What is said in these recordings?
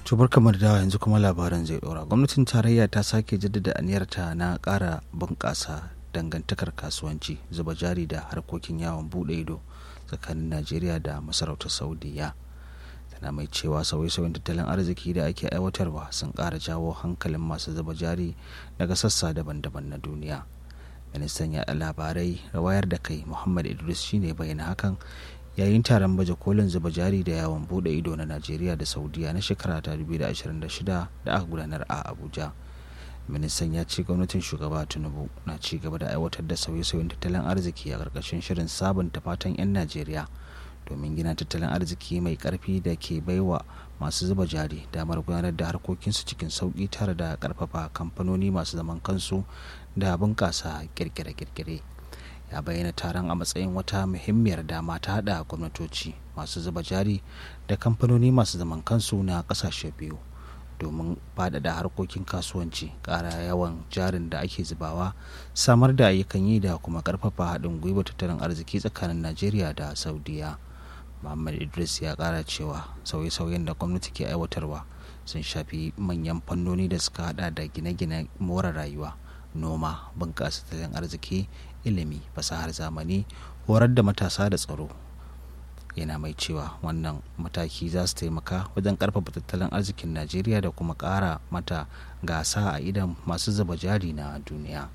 tubar kamar da yanzu kuma labaran zai dora gwamnatin tarayya ta sake jaddada aniyarta na ƙara bunƙasa dangantakar kasuwanci zuba jari da harkokin yawon buɗe ido tsakanin najeriya da masarautar saudiya tana mai cewa sauye-sauyen tattalin arziki da ake aiwatarwa sun ƙara jawo hankalin masu zuba jari daga sassa daban-daban na duniya ministan ya labarai wayar da kai muhammad idris shine bayyana hakan yayin taron baje kolin zuba jari da yawon bude ido na najeriya da saudiya na shekara ta 2026 da aka gudanar a abuja ministan ya ce gwamnatin shugaba tinubu na ci gaba da aiwatar da sauye-sauyen tattalin arziki a ƙarƙashin shirin sabunta fatan 'yan najeriya domin gina tattalin arziki mai ƙarfi da ke baiwa masu zuba jari damar gudanar da harkokinsu cikin sauƙi tare da ƙarfafa kamfanoni masu zaman kansu da bunƙasa kirkire-kirkire ya bayyana taron a matsayin wata muhimmiyar dama ta haɗa gwamnatoci masu zuba jari da kamfanoni masu zaman kansu na ƙasashe biyu domin faɗaɗa harkokin kasuwanci ƙara yawan jarin da ake zubawa samar da ayyukan yi da kuma ƙarfafa haɗin gwiwa tattalin arziki tsakanin najeriya da saudiya muhammad idris ya ƙara cewa sauye-sauyen da gwamnati ke aiwatarwa sun shafi manyan fannoni da suka hada da gine-gine more rayuwa noma bunƙasa tattalin arziki ilimi fasahar zamani horar da matasa da tsaro yana mai cewa wannan mataki za su taimaka wajen karfafa tattalin arzikin najeriya da kuma ƙara mata gasa a idan masu zuba jari na duniya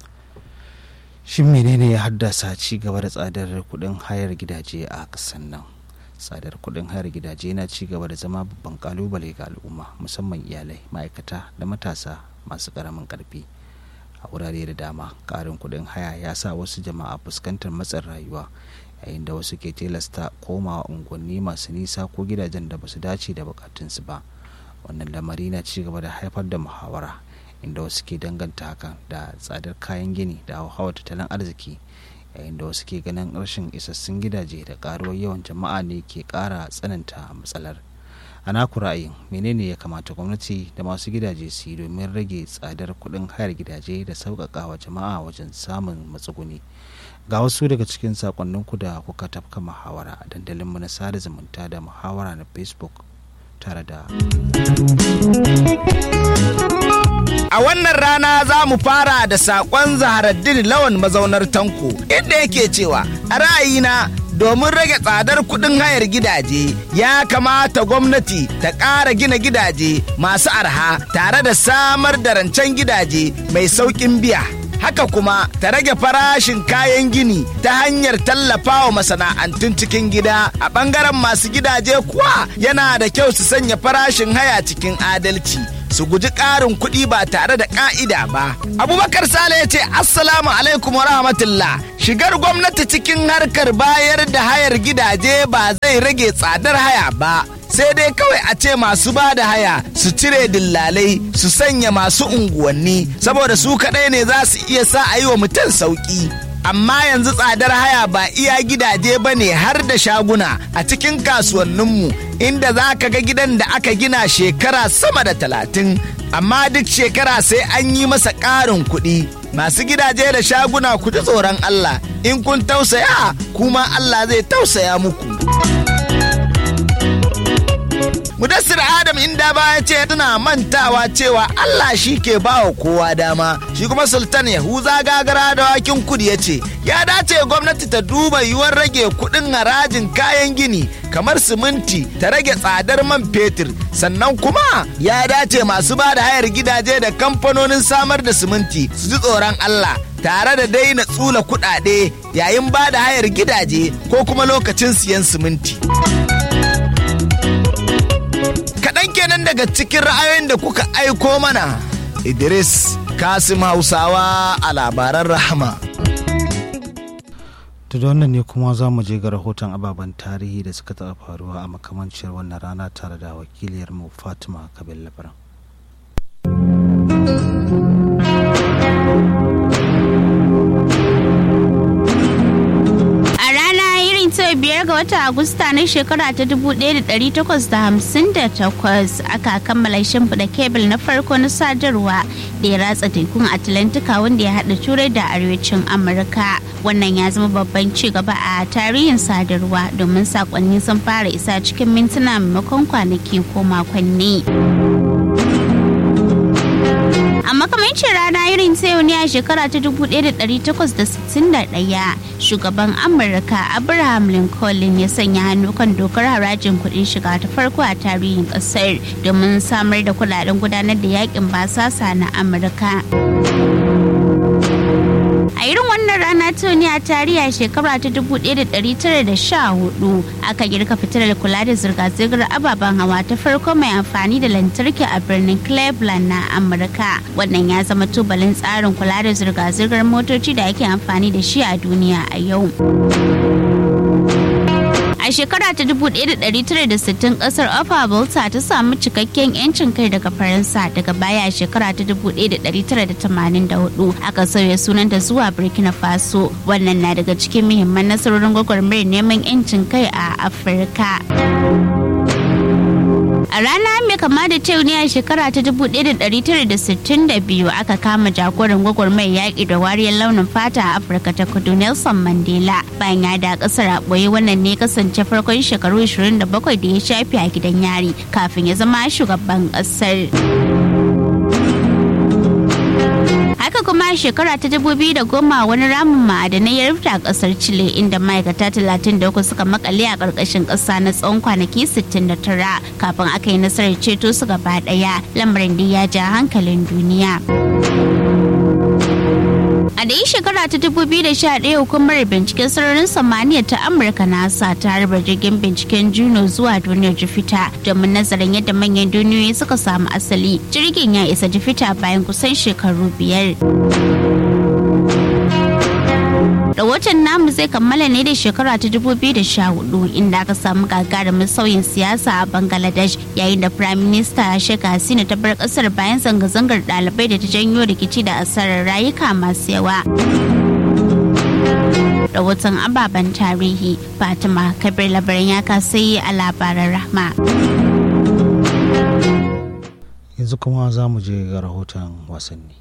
shin menene ya haddasa ci gaba da tsadar kuɗin hayar gidaje a ƙasar nan tsadar kuɗin hayar gidaje na ci gaba da zama babban kalubale ga al'umma musamman iyalai ma'aikata da matasa masu ƙaramin ƙarfi a wurare da dama ƙarin kuɗin haya ya sa wasu jama'a fuskantar matsin rayuwa yayin da wasu ke tilasta komawa unguwanni masu nisa ko gidajen da basu dace da bukatunsu ba wannan lamari na ci gaba da haifar da muhawara inda wasu ke danganta hakan da tsadar kayan gini da hauhawar tattalin arziki yayin da wasu ke ganin rashin isassun gidaje da karuwar yawan jama'a ne ke kara tsananta matsalar a naku ra'ayin menene ya kamata gwamnati da masu gidaje su yi domin rage tsadar kuɗin hayar gidaje da sauƙaƙa wa jama'a wajen samun matsuguni ga wasu daga cikin sakonninku da kuka tafka muhawara a dandalinmu na sada zumunta da muhawara na facebook tare da A wannan rana za mu fara da saƙon zaharaddin lawan mazaunar tanko inda yake cewa a ra'ayina domin rage tsadar kuɗin hayar gidaje ya kamata gwamnati ta ƙara gina gidaje masu arha tare da samar da rancen gidaje mai sauƙin biya. haka kuma ta rage farashin kayan gini ta hanyar tallafawa masana'antun cikin gida a ɓangaren masu gidaje kuwa yana da kyau su sanya farashin haya cikin adalci su guji ƙarin kuɗi ba tare da ƙa'ida ba. Abubakar Sale ya ce Assalamu alaikum wa rahmatullah shigar gwamnati cikin harkar bayar da hayar gidaje ba zai rage tsadar haya ba. sai dai kawai a ce masu ba da haya su cire dillalai su sanya masu unguwanni saboda su kaɗai ne za su iya sa a yi wa mutum sauƙi. Amma yanzu tsadar haya ba iya gidaje ba ne har da shaguna a cikin kasuwanninmu inda za ka ga gidan da aka gina shekara sama da talatin amma duk shekara sai an yi masa ƙarin kuɗi. Masu gidaje da shaguna ku ji tsoron Allah in kun tausaya kuma Allah zai tausaya muku. Mudassir Adam inda baya ce tana mantawa cewa Allah shi ke bawa kowa dama shi kuma Sultan Yahuza gagara da wakin kudi ya ce ya dace gwamnati ta duba yiwuwar rage kudin harajin kayan gini kamar siminti ta rage tsadar man fetur sannan kuma ya dace masu ba da hayar gidaje da kamfanonin samar da siminti su ji tsoron Allah tare da daina tsula kudade yayin ba da hayar gidaje ko kuma lokacin siyan siminti. kaɗan kenan daga cikin ra'ayoyin da kuka aiko mana idris kasim hausawa a labaran rahama da wannan ne kuma za mu je ga rahoton ababen tarihi da suka taɓa faruwa a makamancin wannan rana tare da wakiliyar mu fatima kabin labaran 25 ga watan Agusta na shekara ta 1858 aka kammala shimfiɗa kebul na farko na sadarwa da ya ratsa tekun Atlantika wanda ya haɗa turai da arewacin Amurka. Wannan ya zama babban ci gaba a tarihin sadarwa domin sakonni sun fara isa cikin mintuna maimakon kwanaki ko makonni. a makamancin rana irin ta yau ne a shekara ta 1861 shugaban amurka abraham lincoln ya sanya hannu kan dokar harajin kuɗin shiga ta farko a tarihin ƙasar domin samar da kudaden gudanar da yakin basasa na amurka a irin wannan rana ta ne a tarihi a shekara ta 1914 aka girka fitilar kula da zirga-zirgar ababen hawa ta farko mai amfani da lantarki a birnin cleveland na amurka wannan ya zama tubalin tsarin kula da zirga-zirgar motoci da ake amfani da shi a duniya a yau a shekara ta 1960 kasar Upper Volta ta samu cikakken 'yancin kai daga Faransa daga baya a shekara ta 1984 aka sauya sunanta zuwa Burkina Faso wannan na daga cikin muhimman nasarorin gwagwarmayar neman 'yancin kai a Afirka. A rana mai kama da ta ne a shekara ta 1962 aka kama jagoran gwagwarmayar yaƙi da wariyar launin fata a Afirka ta kudu Nelson Mandela bayan ya da ƙasar a ɓoye wannan ne kasance farkon shekaru 27 da ya shafi a gidan yari kafin ya zama shugaban ƙasar. haka kuma a shekara ta da goma wani ramin ma'adanai ya rufe a kasar chile inda ma'aikata 33 suka makale a ƙarƙashin ƙasa na tsawon kwanaki 69 kafin aka yi nasarar ceto su gaba ɗaya lamarin da ya ja hankalin duniya A da shekara ta 2011 hukumar binciken sararin samaniya ta Amurka NASA ta harba jirgin binciken Juno zuwa duniyar Jupiter domin nazarin yadda manyan duniyoyi suka samu asali. Jirgin ya isa Jupiter bayan kusan shekaru biyar. rahoton namu zai kammala ne da shekara ta 2014 inda aka samu gagarumin sauyin siyasa a bangladesh yayin da prime minister sheikh hasina ta bar kasar bayan zanga-zangar dalibai da ta janyo rikici da asarar rayuka masu yawa rahoton ababen tarihi fatima kabir labarin ya kasai a labaran rahma yanzu kuma za mu je ga rahoton wasanni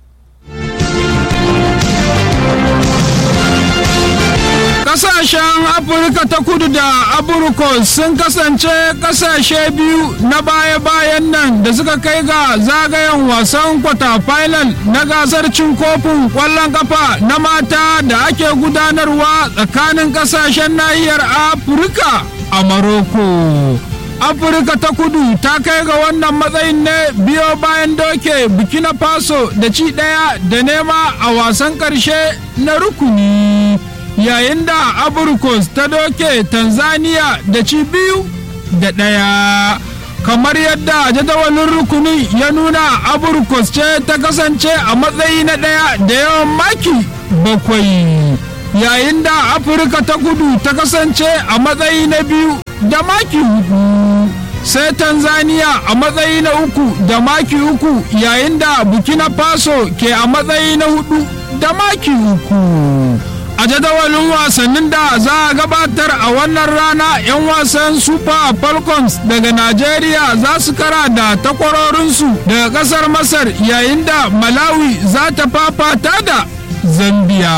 Kasashen Afirka ta kudu da Aburkos sun kasance kasashe biyu na baya-bayan nan da suka kai ga zagayen wasan kwata final na gasar cin kofin kwallon kafa na mata da ake gudanarwa tsakanin kasashen nahiyar Afirka a Maroko. afirka ta kudu ta kai ga wannan matsayin ne biyo bayan doke burkina faso da ci daya da nema a wasan karshe na rukuni yayin da aburkos ta doke tanzania da ci biyu da daya kamar yadda jadawalin rukuni ya nuna aburkos ce ta kasance a matsayi na daya da yawan maki bakwai yayin da afirka ta kudu ta kasance a matsayi na biyu da maki hudu sai tanzania a matsayi na uku da maki uku yayin da burkina faso ke a matsayi na hudu da maki uku a jadawalin wasannin da za a gabatar a wannan rana 'yan wasan super falcons daga nigeria za su kara da takwarorinsu daga kasar masar yayin da malawi za ta fafata da zambia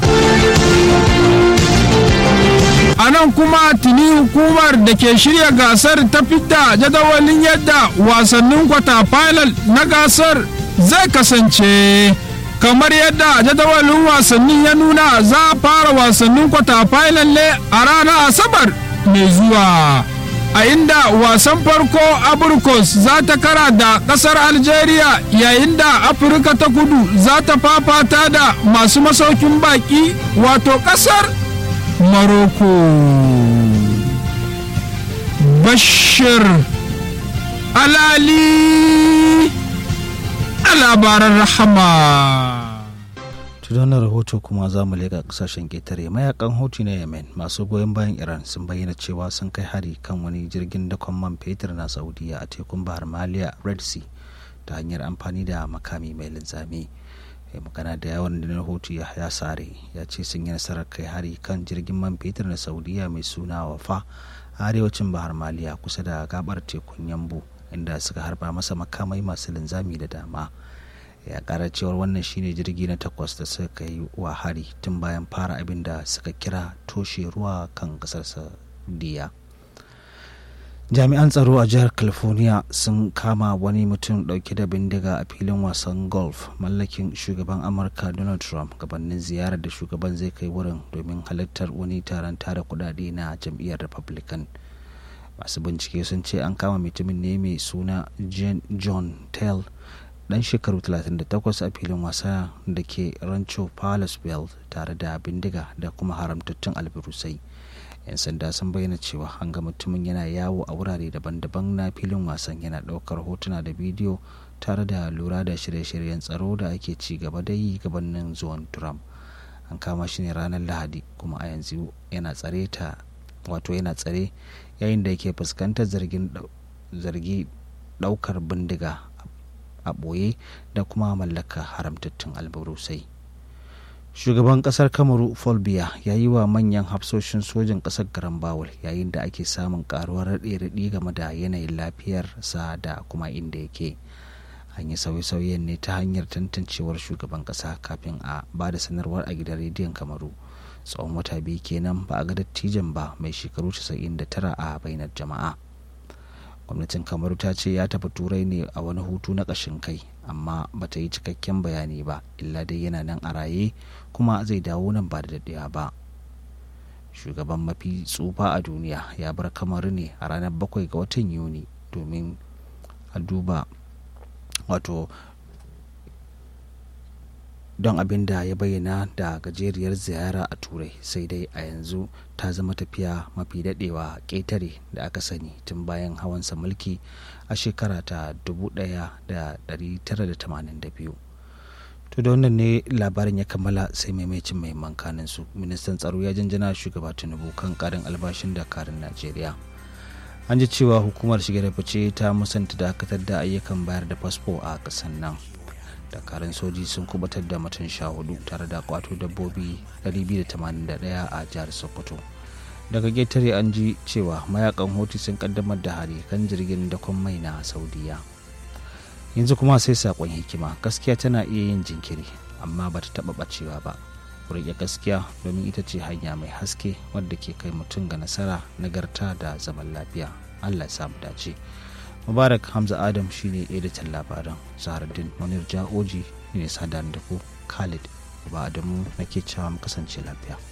a nan kuma tuni hukumar da ke shirya gasar ta fidda jadawalin yadda wasannin kwata final na gasar zai kasance kamar yadda jadawalin wasannin ya nuna za a fara wasannin kwata final ne a ranar asabar mai zuwa a inda wasan farko aburkos za ta kara da kasar algeria yayin da afirka ta kudu za ta fafata da masu masaukin baki wato kasar Morocco. Bashir Alali a labaran rahama. wannan rahoto kuma za mu leƙa ƙasashen ƙetare mayakan houthi na yemen masu goyon bayan iran sun bayyana cewa sun kai hari kan wani jirgin dakon man fetur na saudiya a tekun bahar maliya red sea ta hanyar amfani da makami mai linzami ya magana da yawan da rahoto ya ya sare ya ce sun yi nasarar kai hari kan jirgin man fetur na saudiya mai suna wafa a arewacin bahar maliya kusa da gabar tekun yambu inda suka harba masa makamai masu linzami da dama ya kara cewar wannan shine jirgi na takwas da suka yi wa hari tun bayan fara abin da suka kira toshe ruwa kan kasar saudiya jami'an tsaro a jihar california sun kama wani mutum dauke da bindiga a filin wasan golf mallakin shugaban amurka donald trump gabanin ziyarar da shugaban zai kai wurin domin halartar wani taron tara kudade na jam'iyyar republican masu bincike sun ce an kama mutumin ne mai suna john tell dan shekaru 38 a filin wasa da ke rancho Palasville tare da bindiga da kuma haramtattun albirusai 'yan sanda sun bayyana cewa an ga mutumin yana yawo a wurare daban-daban na filin wasan yana ɗaukar hotuna da bidiyo tare da lura da shirye-shiryen tsaro da ake ci gaba da yi gabanin zuwan trump an kama shi ne ranar lahadi kuma a yanzu yana tsare ta wato yana tsare yayin da yake fuskantar zargi ɗaukar bindiga a ɓoye da kuma mallaka haramtattun albarusai shugaban kasar kamaru folbiya ya yi wa manyan hafsoshin sojin kasar garan bawul yayin da ake samun karuwar raɗe-raɗi game da yanayin lafiyarsa da kuma inda yake an yi sauye-sauyen ne ta hanyar tantancewar shugaban kasa kafin a ba da sanarwar a gidan rediyon kamaru tsawon wata biyu kenan ba a ga dattijan ba mai shekaru 99 a bainar jama'a gwamnatin kamaru ta ce ya tafi turai ne a wani hutu na ƙashin kai amma ba ta yi cikakken bayani ba illa dai yana nan a raye kuma zai dawo nan ba da daɗewa ba shugaban mafi tsufa a duniya ya bar kamaru ne a ranar bakwai ga watan yuni domin a duba wato don abin da ya bayyana da gajeriyar ziyara a turai sai dai a yanzu ta zama tafiya mafi dadewa ƙetare da aka sani tun bayan hawansa mulki a shekara ta 1982 to da wannan ne labarin ya kammala sai maimacin mahimman kanin su ministan tsaro ya janjana shugaba tinubu kan karin albashin dakarun najeriya an ji cewa hukumar shige da fice ta musanta dakatar da ayyukan bayar da fasfo a kasan nan dakarun soji sun kubatar da mutum sha hudu tare da kwato dabbobi 281 a jihar sokoto daga getare an ji cewa mayakan hoti sun kaddamar da hari kan jirgin dakon mai na saudiya yanzu kuma sai sakon hikima gaskiya tana iya yin jinkiri amma ba ta taba bacewa ba rike gaskiya domin ita ce hanya mai haske wadda ke kai mutum ga nasara nagarta da zaman lafiya allah ya samu dace mubarak hamza adam shine editan labaran zahardin munir ja'oji ne sadar da ku khalid ba adamu nake cewa mu kasance lafiya